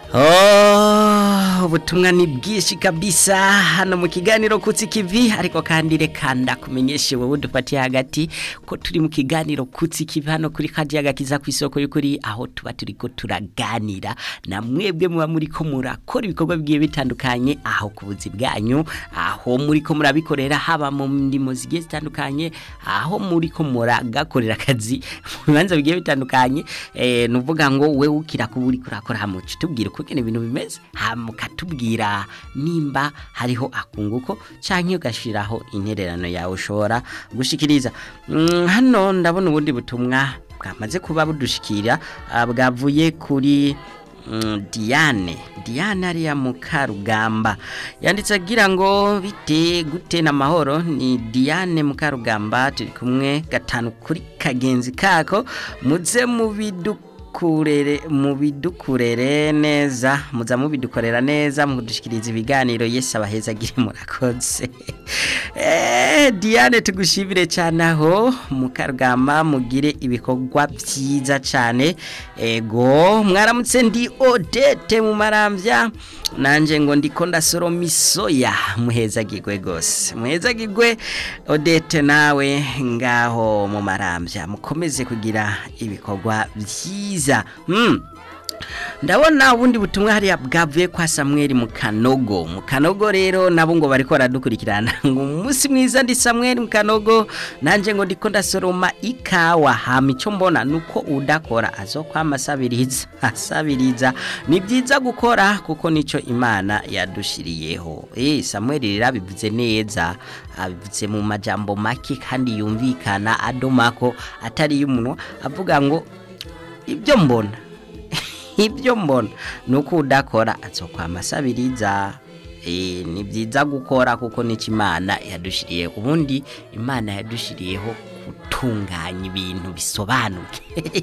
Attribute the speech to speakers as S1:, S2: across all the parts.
S1: Oh, ubutumwa ni bwinshi kabisa hano mu kiganiro kutsi kivi ariko kandi reka ndakumenyeshe wowe dufatiye hagati ko turi mu kiganiro kutsi kivi hano kuri kaji agakiza ku isoko y'ukuri aho tuba turiko turaganira na mwebwe muba muri ko murakora ibikorwa bigiye bitandukanye aho ku buzi bwanyu aho muri ko murabikorera haba mu ndimo zigiye zitandukanye aho muri ko muragakorera akazi mu bibanza bigiye bitandukanye eh nuvuga ngo wewe ukira kuburi kurakora hamuci tubwire uko kene ibintu bimeze hamukatubwira nimba hariho akunguko canke ugashiraho intererano yawe ushobora gushikiriza mm, hano ndabona ubundi butumwa bwamaze kuba budushikira ah, bwavuye kuri Mm, Diane Diane ariya mukarugamba yanditse agira ngo bite gute na mahoro ni Diane mukarugamba turi kumwe gatanu kuri kagenzi kako muze mu bidukurere mu bidukurere neza muza mu bidukorera neza mudushikiriza ibiganiro Yesu abaheza agire murakoze eh Diane tugushimire cyane aho mukarugamba mugire ibikorwa byiza cyane ego mwaramutse ndi Odete mu marambya nanje ngo ndiko ndasoroma isoya muhezagirwe gose muhezagirwe Odete nawe ngaho mu marambya mukomeze kugira ibikorwa byiza hmm. ndabona ubundi butumwa hariya bwavuye kwa Samuel mu kanogo mu kanogo rero nabo ngo bariko baradukurikirana ngo umunsi mwiza ndi Samuel mu kanogo nanje ngo ndiko ndasoroma ikawa hama ico mbona nuko udakora azokwama asabiriza asabiriza ni byiza gukora kuko nico imana yadushiriyeho eh Samuel rero abivuze neza abivuze mu majambo make kandi yumvikana adomako atari y'umunwa avuga ngo ibyo mbona ibyo mbona nuko udakora azokwama asabiriza eh ni byiza gukora kuko nico imana yadushiriye ubundi imana yadushiriyeho gutunganya ibintu bisobanuke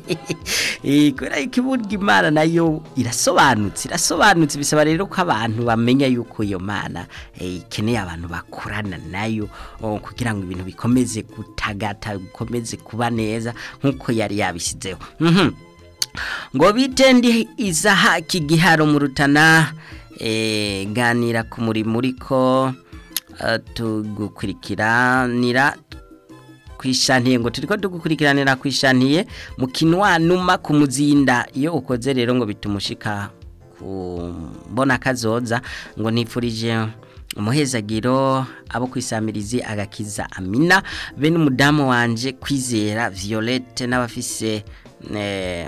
S1: eh kubera ko iburyo imana nayo irasobanutse irasobanutse bisaba rero ko abantu bamenya yuko iyo mana eh, ikeneye abantu bakorana nayo oh, kugira ngo ibintu bikomeze gutagata bikomeze kuba neza nkuko yari yabishyizeho mhm ngo bitendi izahaki giharo mu rutana eh, ganira ku murimo uriko uh, tugukurikiranira kwishantiye ngo turiko tugukurikiranira kwishantiye mu kinwanuma ku muzinda iyo ukoze rero ngo bitumushika kubona kazoza ngo nifurije umuhezagiro abo kwisamirizi agakiza amina bene umudamu wanje kwizera violette n'abafise eh,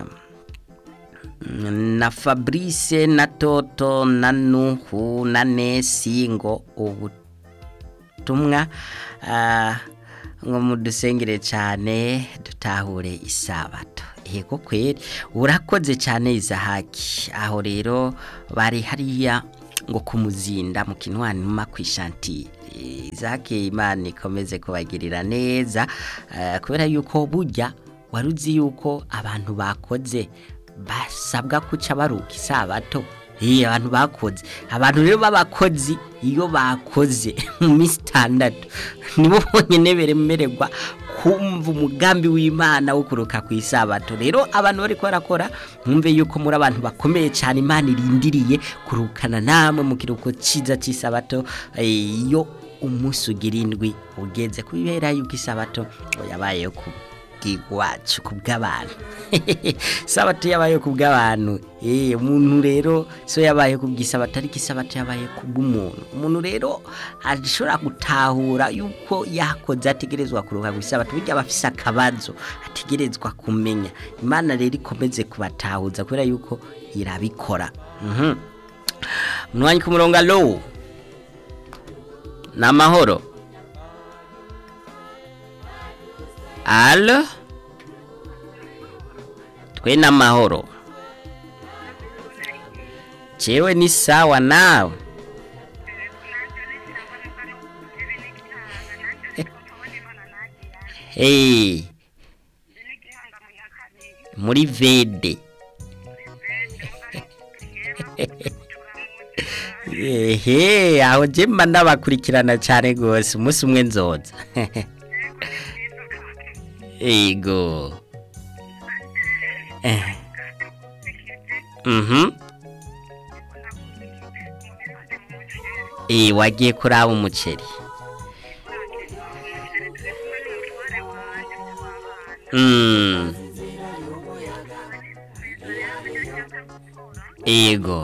S1: na Fabrice na Toto na Nuhu na Nesi ngo ubutumwa uh, ngo mudusengere cyane dutahure isabato yego kweri urakoze cyane izahaki aho rero bari hariya ngo kumuzinda mu kinwani mu kwishanti izahaki imana ikomeze kubagirira neza uh, kubera yuko burya waruzi yuko abantu bakoze basabwa kuca baruka isabato iyo abantu bakoze abantu rero b'abakozi iyo bakoze mu minsi itandatu nibo bonyine beremererwa kumva umugambi w'imana wo kuruka ku isabato rero abantu bari barakora mwumve yuko muri abantu bakomeye cyane imana irindiriye kurukana namwe mu kiruhuko cyiza cy'isabato iyo umunsi ugira indwi ugeze kubera yuko isabato yabayeho ku bw'iwacu ku bw'abantu sabato yabaye ku bw'abantu eh umuntu rero so yabaye ku bw'isabato ariko isabato yabaye ku bw'umuntu umuntu rero ashobora gutahura yuko yakoze ategerezwa kuruka ku isabato bijya bafise akabazo ategerezwa kumenya imana rero ikomeze kubatahuza kubera yuko irabikora mhm mwanya ku murongo alo namahoro Alo? Twe na mahoro. Chewe ni sawa nawe. Hey. Muri vede. Ehe, aho jemba ndabakurikirana cyane gose umunsi umwe nzoza. Ego. Eh. Mhm. Eh wagiye kuraba umuceri. Mm. Ego.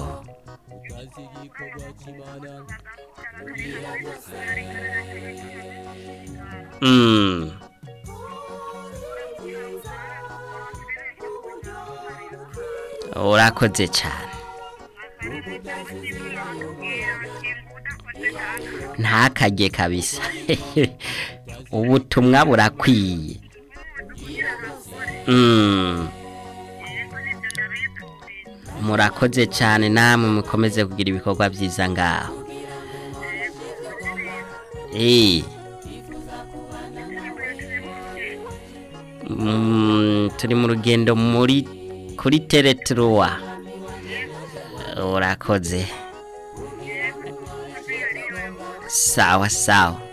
S1: Mm. Urakoze cyane. Ntakajye kabisa. Ubutumwa burakwiye. Mm. Murakoze cyane namwe mukomeze kugira ibikorwa byiza ngaho. Eh. Mm, turi mu rugendo muri kuri tereturuwa urakoze sawa sawa